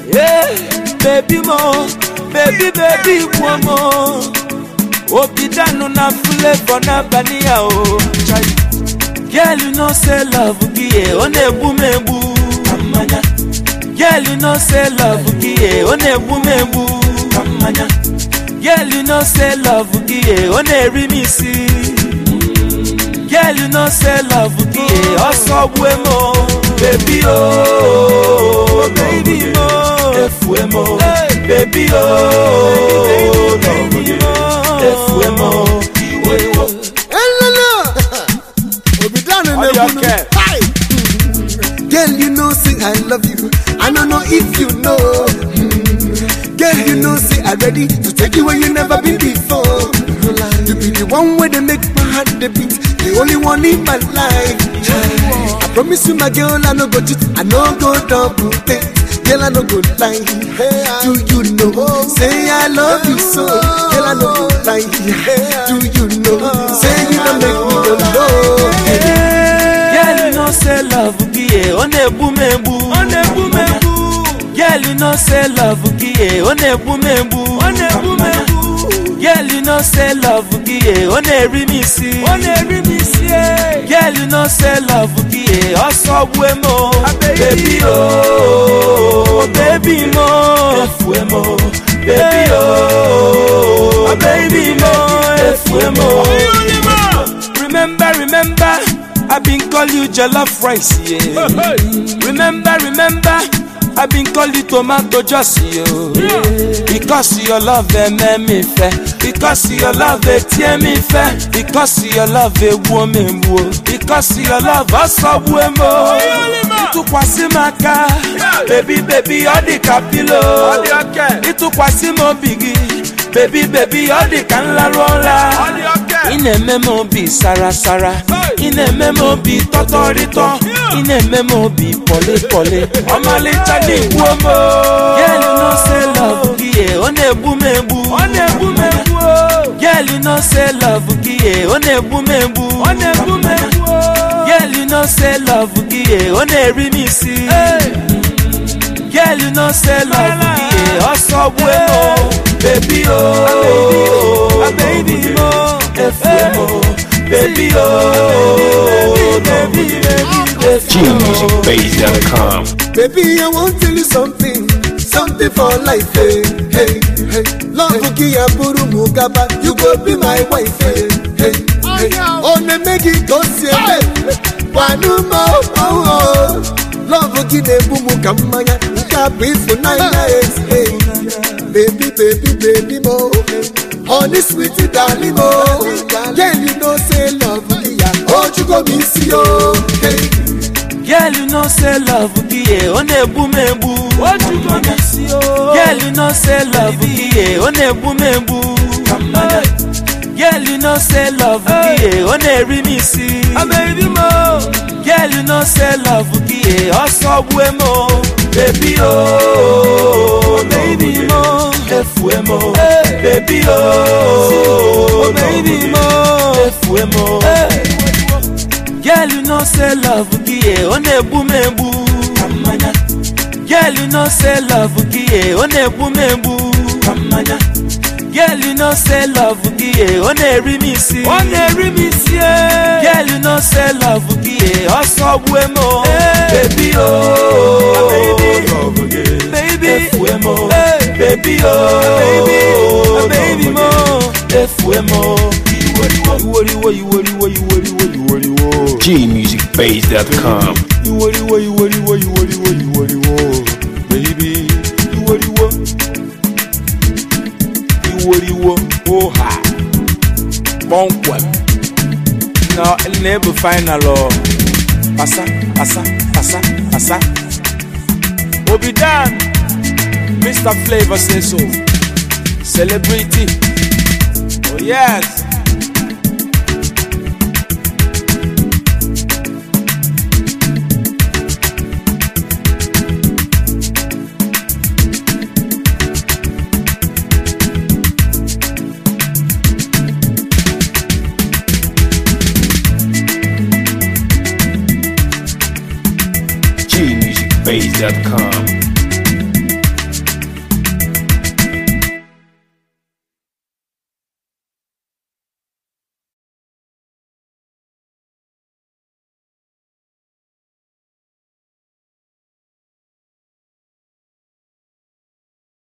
Yeah, baby mo, baby baby gbuo mo. Obi danu na flavor n'abalị ya o. Chai. Girl, you know say love gị ye, ọ na-egbu m egbu. Ka mmanya. Girl, you know say love gị ye, ọ na-egbu m egbu. Ka mmanya. Girl, you know say love gị ye, ọ na-eri m isi. Girl, you know say love gị ye, ọsọ gbue m o. Baby o, baby mo, efue m o. Baby o, love gị, efue m o. Iwe iwe. Elele! Obi down in All the your bunu. care. Hi! Girl, you know, say I love you. I don't know if you know. Mm. Girl, you know, say I ready to take you where you never been before. You be the one where they make my heart the beat. The only one in my life. I promise you, my girl, I no go cheat. I no go double date. Girl, I no go lie. Do you know? Say I love you so. Girl, I no go lie. Do you know? Say you don't make me go low. Girl, you know say love gị ye, ọ na-egbu m egbu. Ọ na-egbu m egbu. Girl, you know say love gị ye, ọ na-egbu m egbu. Ọ na-egbu m egbu. Girl, you know say love gị ye, ọ na-eri m isi. Ọ na-eri m isi. Girl, you know say love gị ye, ọsọ gbue m o. Baby o, baby mo, efue m o. Baby o, baby mo, efue m o. Remember, remember, I been call you jollof rice, yeah. Remember, remember, I been call you tomato juice, yo. Because your love they make me fair. Because your love they tear me fair. Because your love they woman wo. Because your love also woman. Ịtụkwasị m aka, baby baby ọ dị ka pilo. Ịtụkwasị m obi gị, baby baby ọ dị ka nlarụ ụra. ị na-eme m obi sarasara ị na-eme m obi tọtọrịtọ ị na-eme m obi pọlịpọlị ọmalịcha n'igbuo m Girl, you know say love gị ye, ọ na-egbu m egbu ọ na-egbu m egbu Girl, you know say love gị ye, ọ na-egbu m egbu ọ na-egbu m egbu Girl, you know say love gị ye, ọ na-eri m isi Girl, you know say love gị ye, ọsọ gbue m o. Baby o, baby mo, efue mo, baby o, baby baby, efue mo. gmusicbase.com. Baby, I want to tell you something, something for life, hey, hey, hey. Love Kia Buru Mugaba, you go be my wife, hey, hey, hey. On the make it go see, hey, one more, oh, oh. Love Kia Bumu Kamaya, Kapi for nine days, hey. Baby, baby, baby, mo. Honey, sweetie, darling, mo. Girl, you know, say love Kia, oh, you go miss you, hey. Girl, you know say love gị ye, ọ na-egbu m egbu. Girl, you know say love gị ye, ọ na-egbu m egbu. Girl, you know say love gị ye, ọ na-eri m isi. Girl, you know say love gị ye, ọsọ gbue m o. Baby o, baby mo, efue m o. Baby o, baby mo, efue m o. Girl, you know say love gị ye, ọ na-egbu m egbu. Girl, you know say love gị ye, ọ na-egbu m egbu. Girl, you know say love gị ye, ọ na-eri m isi. Ọ na-eri m isi. Girl, you know say love gị ye, ọsọ gbue m o. Baby o, baby, efue m o. Baby o, baby mo, efue m o. Iworiwo, iworiwo, iworiwo, iworiwo. gmusicbase.com. Iworiwo, iworiwo, iworiwo, iworiwo. Baby, iworiwo. Iworiwo, oha. Kpọmkwem. Na na-ebu final ọ. Pasa, pasa, pasa, pasa. Obidan, Mr. Flavor say so. Celebrity. Oh yes. gmusicbase.com.